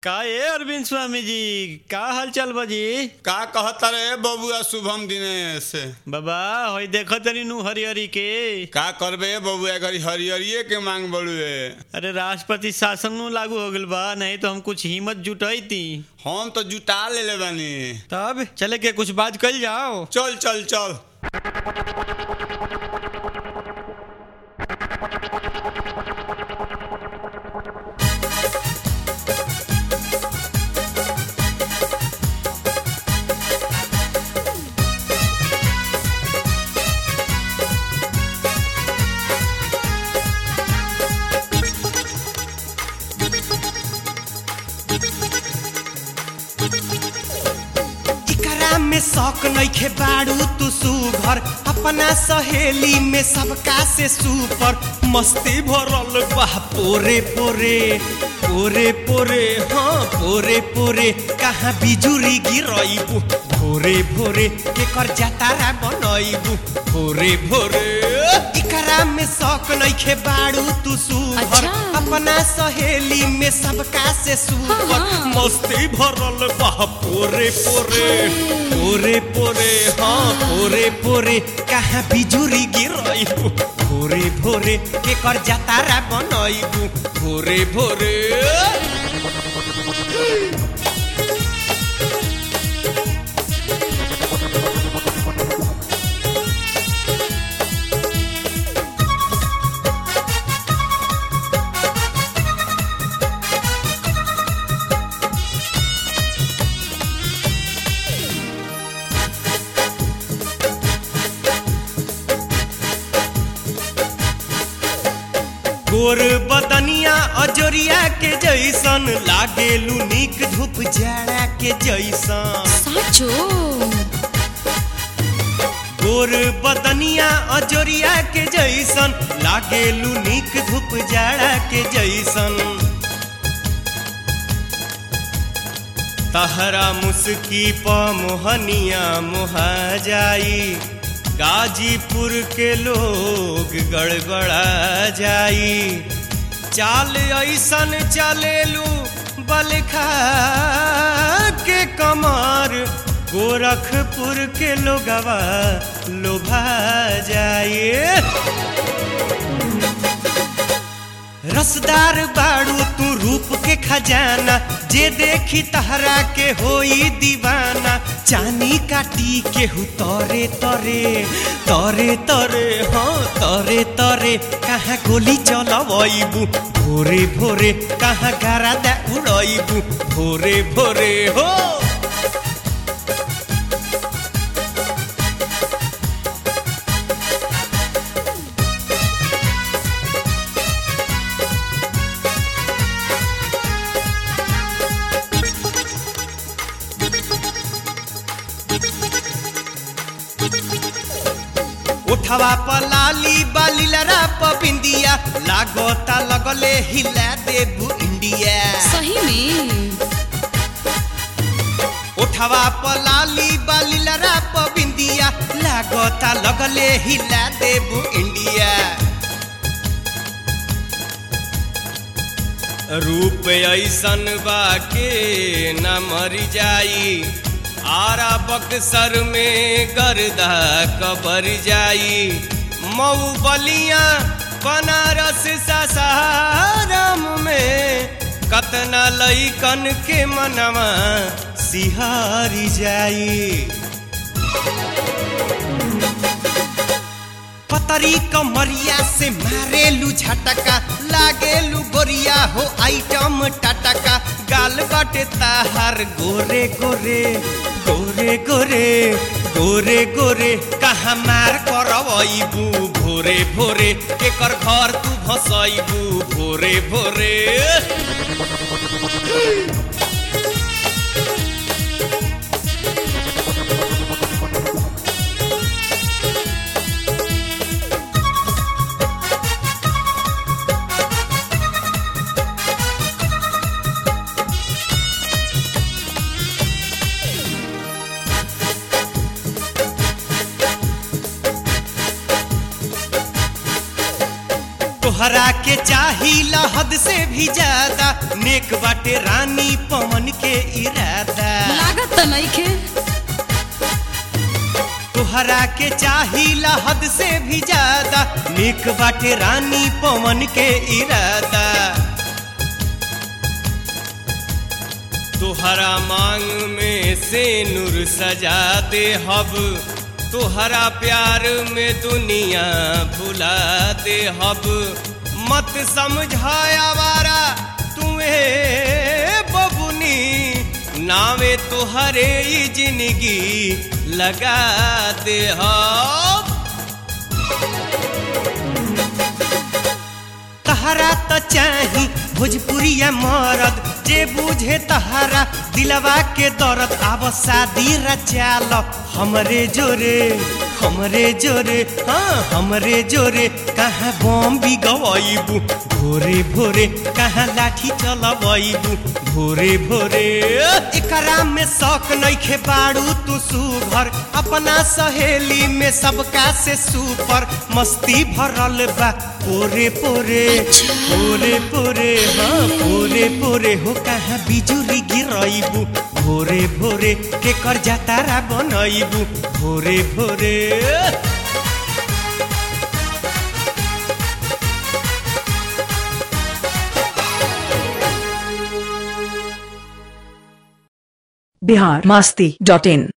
का ए अरविंद स्वामी जी का हाल चाल बाजी का कहता रे बबुआ शुभम दिनेश बाबा होई देखो तनी नु हरी हरी के का करबे बबुआ घरी हरियरिये के मांग बड़ुए अरे राष्ट्रपति शासन नु लागू हो गइल बा नहीं तो हम कुछ हिम्मत जुटाई थी हम तो जुटा ले ले बानी तब चले के कुछ बात कल जाओ चल चल चल इकरा में शौक नइखे बाड़ू तू सुघर अपना सहेली में सबका से सुपर मस्ती भरल बा पोरे पोरे पोरे पोरे हाँ पोरे पोरे कहाँ बिजुरी गिरइबू भोरे भोरे केकर जातारा बनइबू भोरे भोरे इकरा में शौक नइखे बाड़ू तू सुघर अच्छा। अपना सहेली में सबका से सुपर हाँ, हाँ। मस्ती भरल बा पोरे पोरे पोरे पोरे हाँ पोरे पोरे कहाँ बिजुरी गिरइबू भोरे भोरे केकर जातारा बनइबू भोरे भोरे गोर बदनिया अजोरिया के जैसन लागेलू निक धूप जाड़ा के जैसन साचो गोर बदनिया अजोरिया के जैसन लागेलू निक धूप जाड़ा के जैसन तहरा मुस्की प मोहनिया मोहा जाई गाजीपुर के लोग गड़बड़ा जाई चाल ऐसन चलेलू बलखा के कमर गोरखपुर के लोगवा लोभा जाए रसदार बाड़ू तू रूप के खजाना जे देखी तहरा के होई दीवाना चानी काटी के हु तरे तरे तरे तरे हाँ तरे तरे कहाँ गोली चलबू भोरे भोरे कहाँ गारा दा उड़बू भोरे भोरे हो उठवा पलाली बालीलरा पबिंदिया लागोता लगले हिला देबू इंडिया सही में उठवा पलाली बालीलरा पबिंदिया लागोता लगले हिला देबू इंडिया रूप ऐसन बा के न मरी जाई आरा बक्सर में गर्दा कबर जाई मऊ बलिया बनारस सासाराम में कतना लईकन के मनवा सिहारी जाई पतरी कमरिया से मारेलू झटका लागेलू गोरिया हो आइटम टटका गाल बाटे ताहार गोरे गोरे गोरे गोरे गोरे गोरे कहाँ मार करबू भोरे भोरे केकर घर तू भसैबू भोरे भोरे तोहरा के चाहिला हद से भी ज्यादा नेक बाटे रानी पवन के इरादा लागत त नइखे तोहरा के चाहिला हद से भी ज्यादा नेक बाटे रानी पवन के इरादा तोहरा मांग में से नूर सजा दे हब तोहरा प्यार में दुनिया भुला दे हब मत समझाया वारा तुम्हें बबुनी नावे तोहरे ही जिंदगी लगा दे हब तहरा त चाही भोजपुरिया मरद जे बुझे तहरा दिलवा के दर्द आब शादी रचाल हमरे जोरे हमरे जोरे हाँ हमरे जोरे कहाँ बम भी गवाइबू भोरे भोरे कहाँ लाठी चलबू भोरे भोरे एकरा में शौक नइखे बाड़ू तू सुघर अपना सहेली में सबका से सुपर मस्ती भरल बा पोरे पोरे पोरे पोरे हाँ पोरे पोरे हो कहाँ बिजुली गिरइबू भोरे भोरे के कर जातारा बनइबू भोरे भोरे बिहार मस्ती डॉट इन